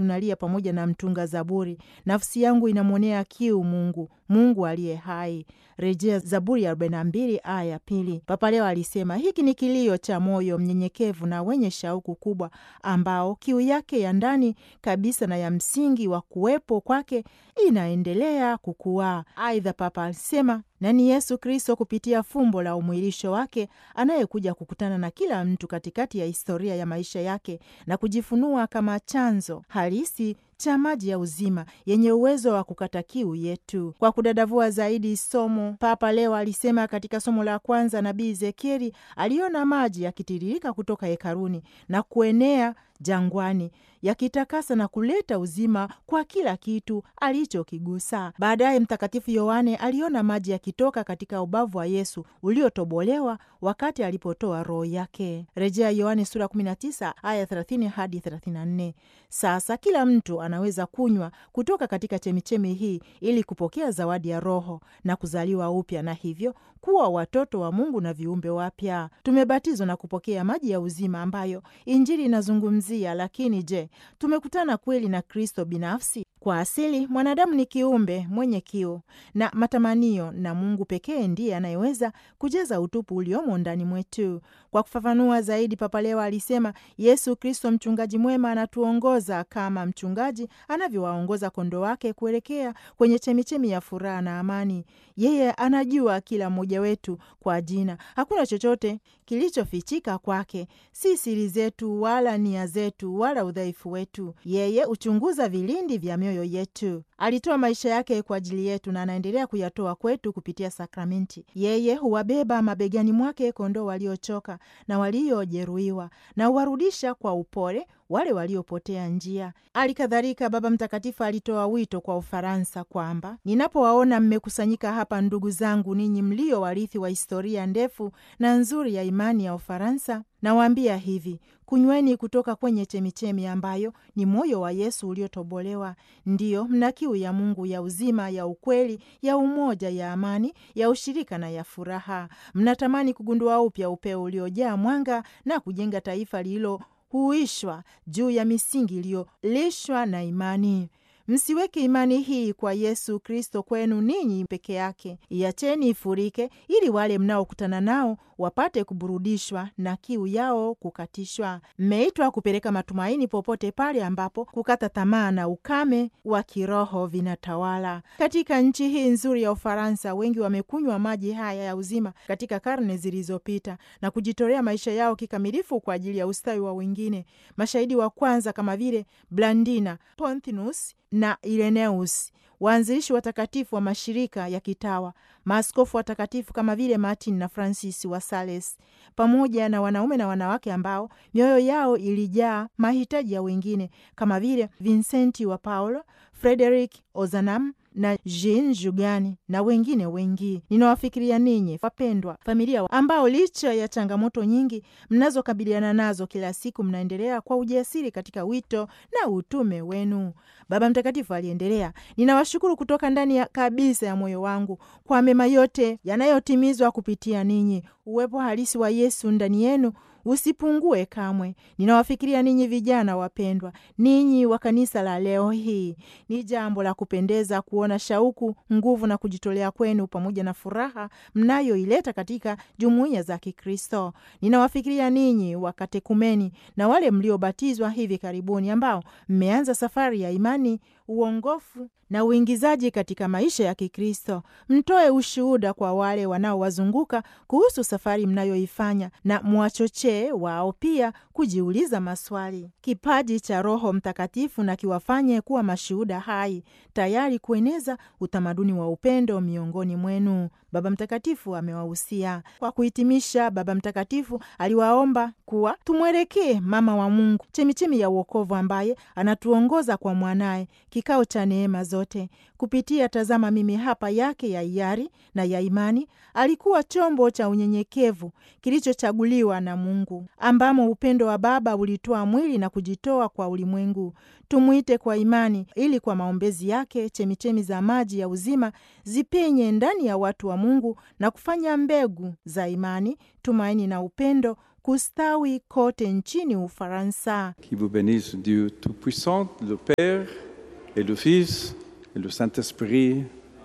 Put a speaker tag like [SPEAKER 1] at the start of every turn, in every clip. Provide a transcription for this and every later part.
[SPEAKER 1] tunalia pamoja na mtunga Zaburi, nafsi yangu inamwonea kiu Mungu, Mungu aliye hai. Rejea Zaburi ya 42 aya ya pili. Papa Leo alisema hiki ni kilio cha moyo mnyenyekevu na wenye shauku kubwa, ambao kiu yake ya ndani kabisa na ya msingi wa kuwepo kwake inaendelea kukua. Aidha, Papa alisema na ni Yesu Kristo kupitia fumbo la umwilisho wake anayekuja kukutana na kila mtu katikati ya historia ya maisha yake na kujifunua kama chanzo halisi cha maji ya uzima yenye uwezo wa kukata kiu yetu. Kwa kudadavua zaidi somo, Papa Leo alisema katika somo la kwanza, nabii Ezekieli aliona maji yakitiririka kutoka hekaruni na kuenea jangwani yakitakasa na kuleta uzima kwa kila kitu alichokigusa. Baadaye Mtakatifu Yohane aliona maji yakitoka katika ubavu wa Yesu uliotobolewa wakati alipotoa roho yake. Rejea Yohane sura 19 aya 30 hadi 34. Sasa kila mtu anaweza kunywa kutoka katika chemichemi hii ili kupokea zawadi ya Roho na kuzaliwa upya na hivyo kuwa watoto wa Mungu na viumbe wapya. Tumebatizwa na kupokea maji ya uzima ambayo Injili inazungumzia. Lakini je, tumekutana kweli na Kristo binafsi? Kwa asili mwanadamu ni kiumbe mwenye kiu na matamanio, na Mungu pekee ndiye anayeweza kujaza utupu uliomo ndani mwetu. Kwa kufafanua zaidi, Papa Leo alisema Yesu Kristo mchungaji mwema anatuongoza kama mchungaji anavyowaongoza kondoo wake kuelekea kwenye chemichemi ya furaha na amani. Yeye anajua kila mmoja wetu kwa jina, hakuna chochote kilichofichika kwake, si siri zetu wala nia zetu wala udhaifu wetu. Yeye huchunguza vilindi vya mioyo yetu. Alitoa maisha yake kwa ajili yetu na anaendelea kuyatoa kwetu kupitia sakramenti. Yeye huwabeba mabegani mwake kondoo waliochoka na waliojeruhiwa na huwarudisha kwa upole wale waliopotea njia. Hali kadhalika, Baba Mtakatifu alitoa wito kwa Ufaransa kwamba ninapowaona mmekusanyika hapa, ndugu zangu, ninyi mlio warithi wa historia ndefu na nzuri ya imani ya Ufaransa, nawaambia hivi: kunyweni kutoka kwenye chemichemi ambayo ni moyo wa Yesu uliotobolewa. Ndiyo, mna kiu ya Mungu, ya uzima, ya ukweli, ya umoja, ya amani, ya ushirika na ya furaha. Mnatamani kugundua upya upeo uliojaa mwanga na kujenga taifa lililo huishwa juu ya misingi iliyolishwa na imani. Msiweke imani hii kwa Yesu Kristo kwenu ninyi peke yake, iacheni ifurike, ili wale mnaokutana nao wapate kuburudishwa na kiu yao kukatishwa. Mmeitwa kupeleka matumaini popote pale ambapo kukata tamaa na ukame wa kiroho vinatawala. Katika nchi hii nzuri ya Ufaransa, wengi wamekunywa maji haya ya uzima katika karne zilizopita na kujitolea maisha yao kikamilifu kwa ajili ya ustawi wa wengine. Mashahidi wa kwanza kama vile Blandina, Pontinus na Ireneus, waanzilishi watakatifu wa mashirika ya kitawa, maaskofu watakatifu kama vile Martin na Francis wa Sales, pamoja na wanaume na wanawake ambao mioyo yao ilijaa mahitaji ya wengine kama vile Vincenti wa Paulo, Frederick Ozanam na Jean Jugani na wengine wengi. Ninawafikiria ninyi wapendwa familia, ambao licha ya changamoto nyingi mnazokabiliana nazo kila siku, mnaendelea kwa ujasiri katika wito na utume wenu. Baba Mtakatifu aliendelea, ninawashukuru kutoka ndani ya kabisa ya moyo wangu kwa mema yote yanayotimizwa kupitia ninyi. Uwepo halisi wa Yesu ndani yenu usipungue kamwe. Ninawafikiria ninyi vijana wapendwa, ninyi wa kanisa la leo hii. Ni jambo la kupendeza kuona shauku, nguvu na kujitolea kwenu pamoja na furaha mnayoileta katika jumuiya za Kikristo. Ninawafikiria ninyi wakatekumeni na wale mliobatizwa hivi karibuni, ambao mmeanza safari ya imani, uongofu na uingizaji katika maisha ya Kikristo. Mtoe ushuhuda kwa wale wanaowazunguka kuhusu safari mnayoifanya na mwachochee wao pia kujiuliza maswali. Kipaji cha Roho Mtakatifu na kiwafanye kuwa mashuhuda hai, tayari kueneza utamaduni wa upendo miongoni mwenu. Baba Mtakatifu amewahusia. Kwa kuhitimisha, Baba Mtakatifu aliwaomba kuwa tumwelekee mama wa Mungu, chemichemi ya uokovu, ambaye anatuongoza kwa mwanaye, kikao cha neema zote kupitia tazama mimi hapa yake ya hiari na ya imani. Alikuwa chombo cha unyenyekevu kilichochaguliwa na Mungu, ambamo upendo wa Baba ulitoa mwili na kujitoa kwa ulimwengu. Tumwite kwa imani, ili kwa maombezi yake chemichemi za maji ya uzima zipenye ndani ya watu wa Mungu na kufanya mbegu za imani, tumaini na upendo kustawi kote nchini Ufaransa.
[SPEAKER 2] Qui vous bénisse Dieu Tout-Puissant, le Père et le Fils et le Saint-Esprit.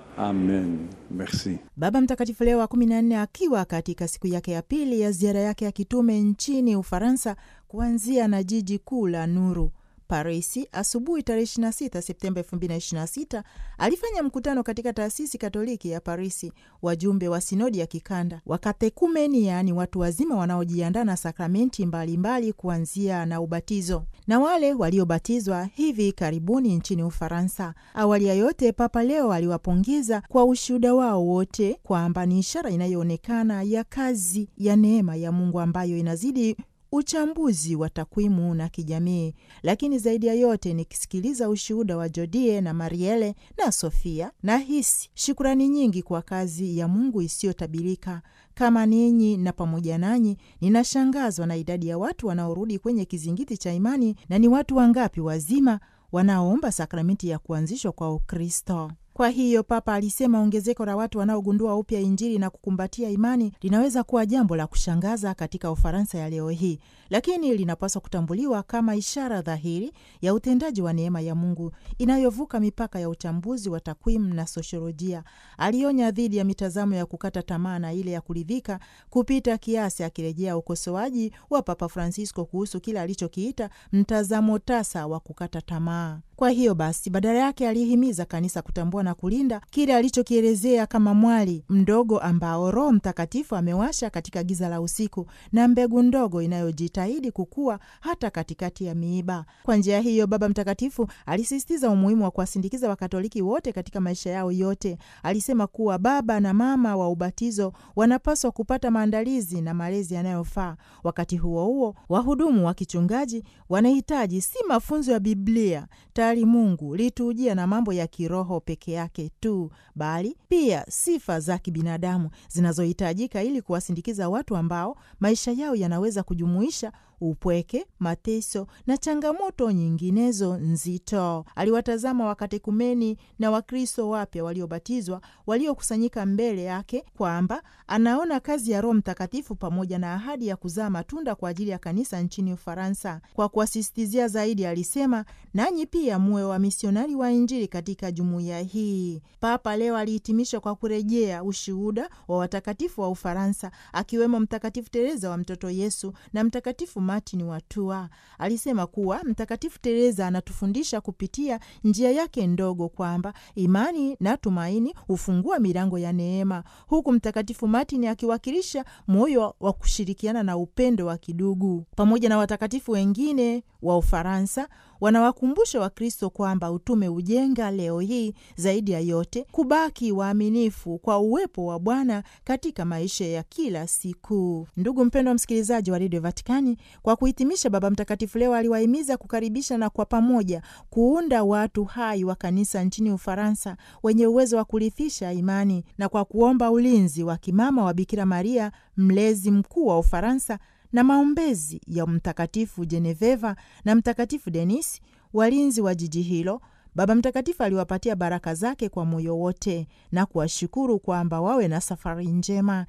[SPEAKER 2] Amen. Merci.
[SPEAKER 1] Baba Mtakatifu Leo wa kumi na nne akiwa katika siku yake ya pili ya ziara yake ya kitume nchini Ufaransa, kuanzia na jiji kuu la nuru Parisi, asubuhi tarehe 26 Septemba 2026 alifanya mkutano katika taasisi Katoliki ya Parisi, wajumbe wa sinodi ya kikanda, wakatekumeni, yaani watu wazima wanaojiandaa na sakramenti mbalimbali kuanzia na ubatizo na wale waliobatizwa hivi karibuni nchini Ufaransa. Awali ya yote, Papa Leo aliwapongeza kwa ushuhuda wao wote kwamba ni ishara inayoonekana ya kazi ya neema ya Mungu ambayo inazidi uchambuzi wa takwimu na kijamii, lakini zaidi ya yote nikisikiliza ushuhuda wa Jodie na Mariele na Sofia, na hisi shukurani nyingi kwa kazi ya Mungu isiyotabirika. Kama ninyi na pamoja nanyi, ninashangazwa na idadi ya watu wanaorudi kwenye kizingiti cha imani, na ni watu wangapi wazima wanaoomba sakramenti ya kuanzishwa kwa Ukristo. Kwa hiyo Papa alisema ongezeko la watu wanaogundua upya Injili na kukumbatia imani linaweza kuwa jambo la kushangaza katika Ufaransa ya leo hii, lakini linapaswa kutambuliwa kama ishara dhahiri ya utendaji wa neema ya Mungu inayovuka mipaka ya uchambuzi wa takwimu na sosiolojia. Alionya dhidi ya mitazamo ya kukata tamaa na ile ya kuridhika kupita kiasi, akirejea ukosoaji wa Papa Francisco kuhusu kile alichokiita mtazamo tasa wa kukata tamaa. Kwa hiyo basi, badala yake alihimiza kanisa kutambua na kulinda kile alichokielezea kama mwali mdogo ambao Roho Mtakatifu amewasha katika giza la usiku na mbegu ndogo inayojitahidi kukua hata katikati ya miiba. Kwa njia hiyo, Baba Mtakatifu alisisitiza umuhimu wa kuwasindikiza Wakatoliki wote katika maisha yao yote. Alisema kuwa baba na mama wa ubatizo wanapaswa kupata maandalizi na malezi yanayofaa. Wakati huo huo, wahudumu wa kichungaji wanahitaji si mafunzo ya Biblia tayari Mungu litujia na mambo ya kiroho peke yake tu, bali pia sifa za kibinadamu zinazohitajika ili kuwasindikiza watu ambao maisha yao yanaweza kujumuisha upweke, mateso na changamoto nyinginezo nzito. Aliwatazama wakatekumeni na Wakristo wapya waliobatizwa waliokusanyika mbele yake, kwamba anaona kazi ya Roho Mtakatifu pamoja na ahadi ya kuzaa matunda kwa ajili ya kanisa nchini Ufaransa. Kwa kuwasisitizia zaidi, alisema nanyi pia muwe wamisionari wa Injili katika jumuiya hii. Papa leo alihitimisha kwa kurejea ushuhuda wa watakatifu wa Ufaransa, akiwemo Mtakatifu Tereza wa Mtoto Yesu na Mtakatifu Martin wa Tours. Alisema kuwa Mtakatifu Tereza anatufundisha kupitia njia yake ndogo kwamba imani na tumaini hufungua milango ya neema, huku Mtakatifu Martin akiwakilisha moyo wa kushirikiana na upendo wa kidugu. Pamoja na watakatifu wengine wa Ufaransa wanawakumbusha Wakristo kwamba utume ujenga leo hii zaidi ya yote kubaki waaminifu kwa uwepo wa Bwana katika maisha ya kila siku. Ndugu mpendwa msikilizaji wa redio Vatikani, kwa kuhitimisha, Baba Mtakatifu leo aliwahimiza kukaribisha na kwa pamoja kuunda watu hai wa kanisa nchini Ufaransa wenye uwezo wa kurithisha imani, na kwa kuomba ulinzi wa kimama wa Bikira Maria, mlezi mkuu wa Ufaransa na maombezi ya Mtakatifu Jeneveva na Mtakatifu Denis, walinzi wa jiji hilo. Baba Mtakatifu aliwapatia baraka zake kwa moyo wote na kuwashukuru kwamba wawe na safari njema.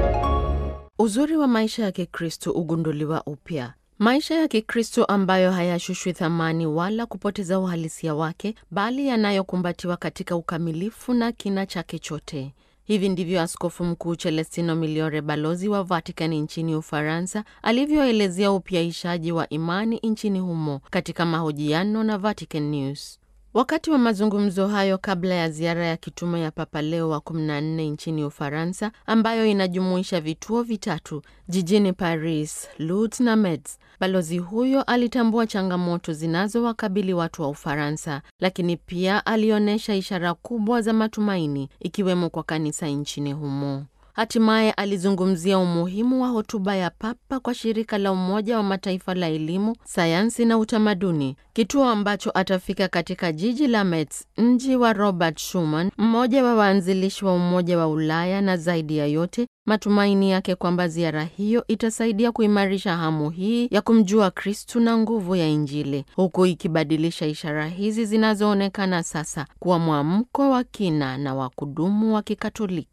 [SPEAKER 3] Uzuri wa maisha ya Kikristo ugunduliwa upya. Maisha ya Kikristo ambayo hayashushwi thamani wala kupoteza uhalisia wake, bali yanayokumbatiwa katika ukamilifu na kina chake chote. Hivi ndivyo Askofu Mkuu Celestino Miliore, balozi wa Vatikani nchini Ufaransa, alivyoelezea upyaishaji wa imani nchini humo katika mahojiano na Vatican News. Wakati wa mazungumzo hayo kabla ya ziara ya kitume ya Papa Leo wa 14 nchini Ufaransa, ambayo inajumuisha vituo vitatu jijini Paris, Lourdes na Metz, balozi huyo alitambua changamoto zinazowakabili watu wa Ufaransa, lakini pia alionyesha ishara kubwa za matumaini, ikiwemo kwa kanisa nchini humo. Hatimaye alizungumzia umuhimu wa hotuba ya Papa kwa shirika la Umoja wa Mataifa la elimu, sayansi na utamaduni, kituo ambacho atafika katika jiji la Metz, mji wa Robert Schuman, mmoja wa waanzilishi wa Umoja wa Ulaya, na zaidi ya yote matumaini yake kwamba ziara hiyo itasaidia kuimarisha hamu hii ya kumjua Kristu na nguvu ya Injili, huku ikibadilisha ishara hizi zinazoonekana sasa kuwa mwamko wa kina na wa kudumu wa Kikatoliki.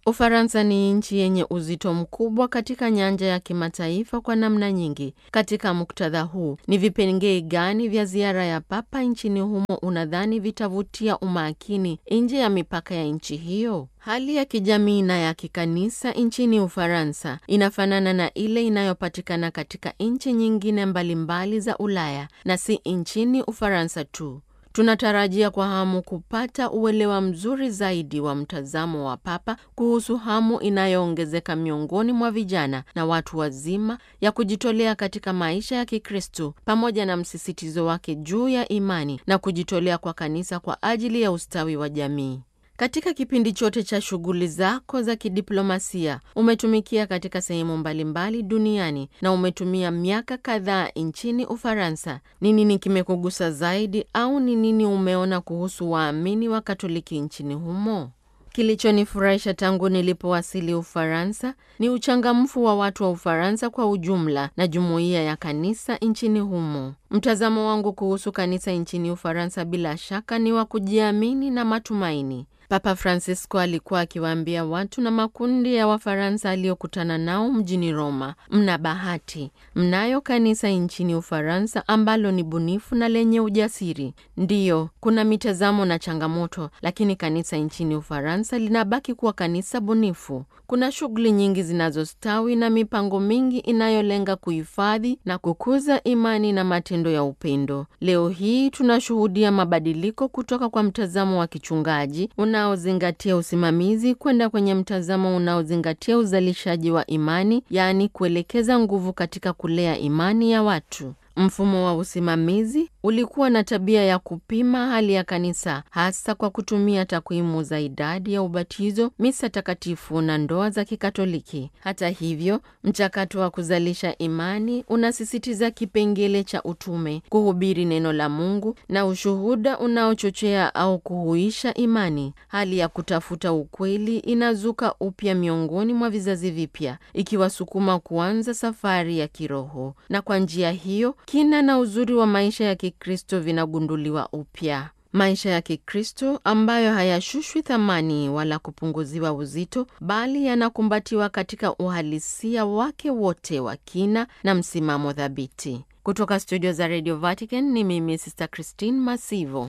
[SPEAKER 3] Ufaransa ni nchi yenye uzito mkubwa katika nyanja ya kimataifa kwa namna nyingi. Katika muktadha huu, ni vipengee gani vya ziara ya Papa nchini humo unadhani vitavutia umakini nje ya mipaka ya nchi hiyo? Hali ya kijamii na ya kikanisa nchini Ufaransa inafanana na ile inayopatikana katika nchi nyingine mbalimbali za Ulaya na si nchini Ufaransa tu. Tunatarajia kwa hamu kupata uelewa mzuri zaidi wa mtazamo wa Papa kuhusu hamu inayoongezeka miongoni mwa vijana na watu wazima ya kujitolea katika maisha ya Kikristo pamoja na msisitizo wake juu ya imani na kujitolea kwa kanisa kwa ajili ya ustawi wa jamii. Katika kipindi chote cha shughuli zako za kidiplomasia umetumikia katika sehemu mbalimbali duniani na umetumia miaka kadhaa nchini Ufaransa. Ni nini kimekugusa zaidi au ni nini umeona kuhusu waamini wa Katoliki nchini humo? Kilichonifurahisha tangu nilipowasili Ufaransa ni uchangamfu wa watu wa Ufaransa kwa ujumla na jumuiya ya kanisa nchini humo. Mtazamo wangu kuhusu kanisa nchini Ufaransa bila shaka ni wa kujiamini na matumaini. Papa Francisco alikuwa akiwaambia watu na makundi ya Wafaransa aliyokutana nao mjini Roma, mna bahati, mnayo kanisa nchini Ufaransa ambalo ni bunifu na lenye ujasiri. Ndiyo, kuna mitazamo na changamoto, lakini kanisa nchini Ufaransa linabaki kuwa kanisa bunifu. Kuna shughuli nyingi zinazostawi na mipango mingi inayolenga kuhifadhi na kukuza imani na matendo ya upendo. Leo hii tunashuhudia mabadiliko kutoka kwa mtazamo wa kichungaji unaozingatia usimamizi kwenda kwenye mtazamo unaozingatia uzalishaji wa imani, yaani kuelekeza nguvu katika kulea imani ya watu. Mfumo wa usimamizi ulikuwa na tabia ya kupima hali ya kanisa hasa kwa kutumia takwimu za idadi ya ubatizo, misa takatifu na ndoa za Kikatoliki. Hata hivyo, mchakato wa kuzalisha imani unasisitiza kipengele cha utume, kuhubiri neno la Mungu na ushuhuda unaochochea au kuhuisha imani. Hali ya kutafuta ukweli inazuka upya miongoni mwa vizazi vipya, ikiwasukuma kuanza safari ya kiroho, na kwa njia hiyo kina na uzuri wa maisha ya Kikristo vinagunduliwa upya. Maisha ya Kikristo ambayo hayashushwi thamani wala kupunguziwa uzito, bali yanakumbatiwa katika uhalisia wake wote wa kina na msimamo thabiti. Kutoka studio za Radio Vatican ni mimi Sister Christine Masivo.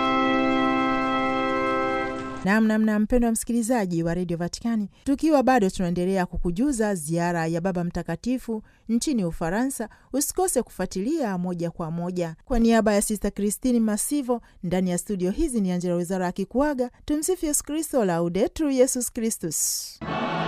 [SPEAKER 1] Namnamna mpendo wa msikilizaji wa redio Vatikani, tukiwa bado tunaendelea kukujuza ziara ya Baba Mtakatifu nchini Ufaransa, usikose kufuatilia moja kwa moja. Kwa niaba ya Sista Kristini Masivo ndani ya studio hizi, ni Angela Wizara akikuaga. Tumsifu Yesu Kristo, Laudetur Yesus Kristus.